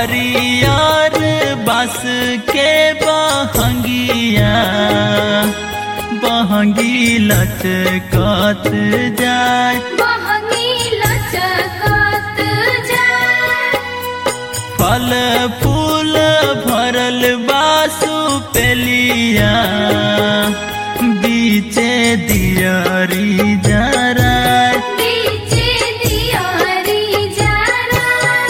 हरियर बस के बहंगिया बहंगी लचकत जाय बहनी लचकत जाए फल फूल भरल बासु पेलिया बीचे दियरी जराय बीचे दियारी जरा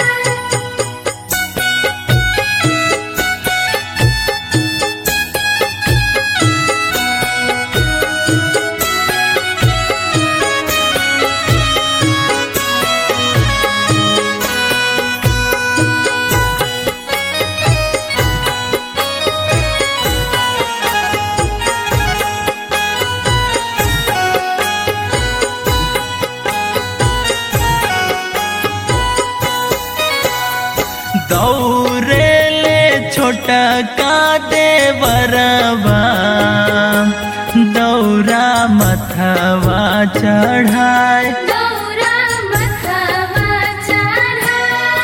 दौरे ले छोटा का देवरबा दौरा मथवा चढ़ाए दौरा मथवा चढ़ा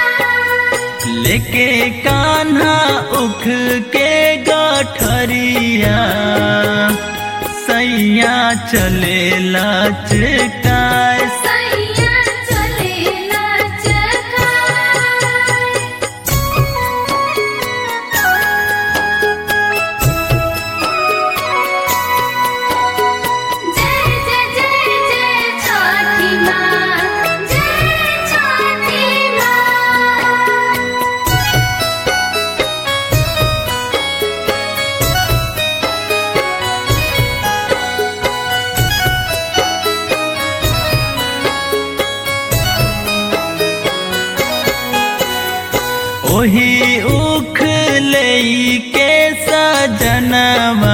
लेके कान्हा उख के गठरिया सैया चले लचकाए सैया चले लचका जय जय जय जय छठी माँ जय छठी माँ ओही उख लई के सजनवा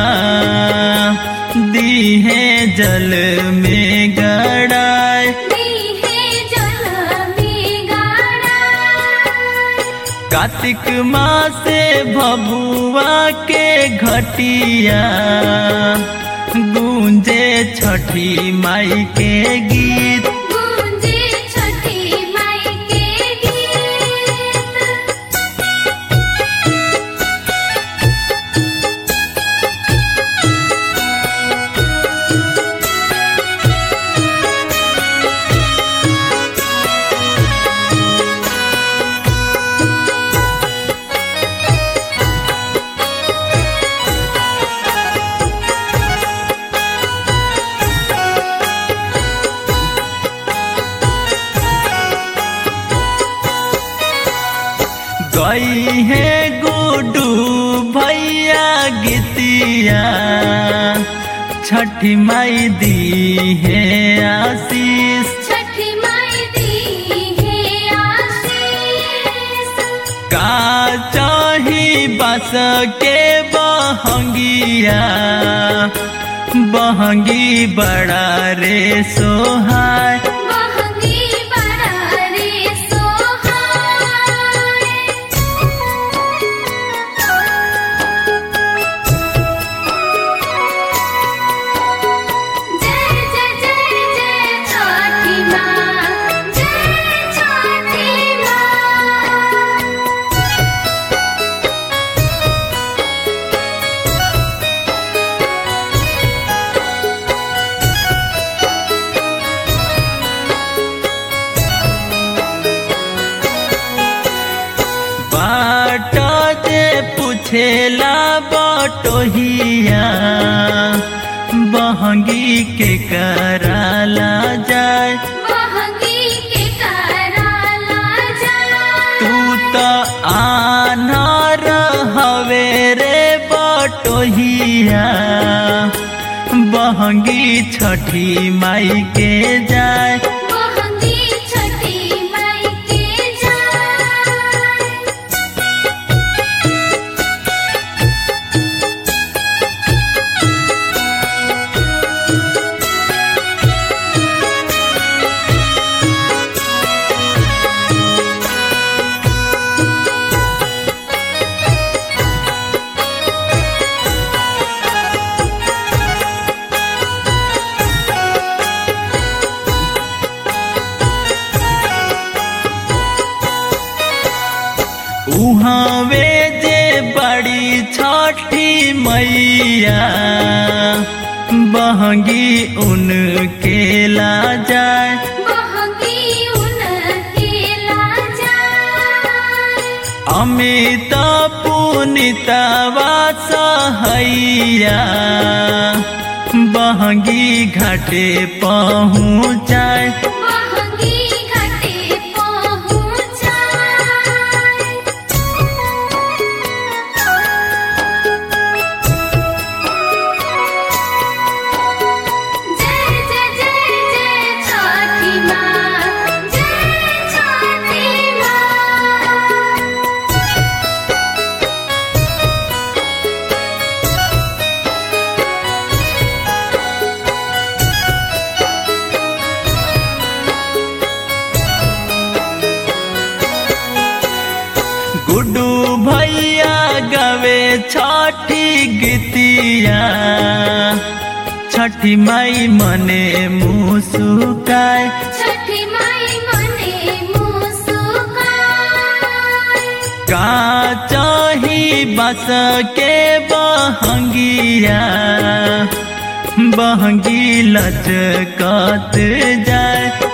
दीहे जल में गड़ाए दीहे जल में गाड़ा कार्तिक माँ से भभुआ के घटिया गूंजे छठी माई के गीत गूंजे छठी माई के गीत गई है गुडू भैया गीतिया छठी माई दी है आशीष छठी माई दी है आशीष का चाही बस के बहंगिया बहंगी बड़ा रे सोहाय बहंगी बड़ा रे सोहाय जय जय जय जय छठी माँ जय छठी माँ बाट जे पूछेला बटोहिया बहंगी के कराला जाय बहंगी के कराला जा तू तो आनार हवे रे बटोहिया बहंगी छठी माई के जाय बहंगी छठी माई के जा उहावे जे बड़ी छठी मैया बहंगी उनके ला जाए बहंगी उनके लाजा अमित पुनितवा सहैया बहंगी घाटे पहुँचाए बहंगी घाटे पहुँचाए जय जय जय जय छठी माँ जय छठी माँ गुड्डू भैया गवे छठी गीतिया छठी माई मने मुसुकाए छठी माई मने मुस्काए का चाही बस के बहंगिया बहंगी लचकत जाए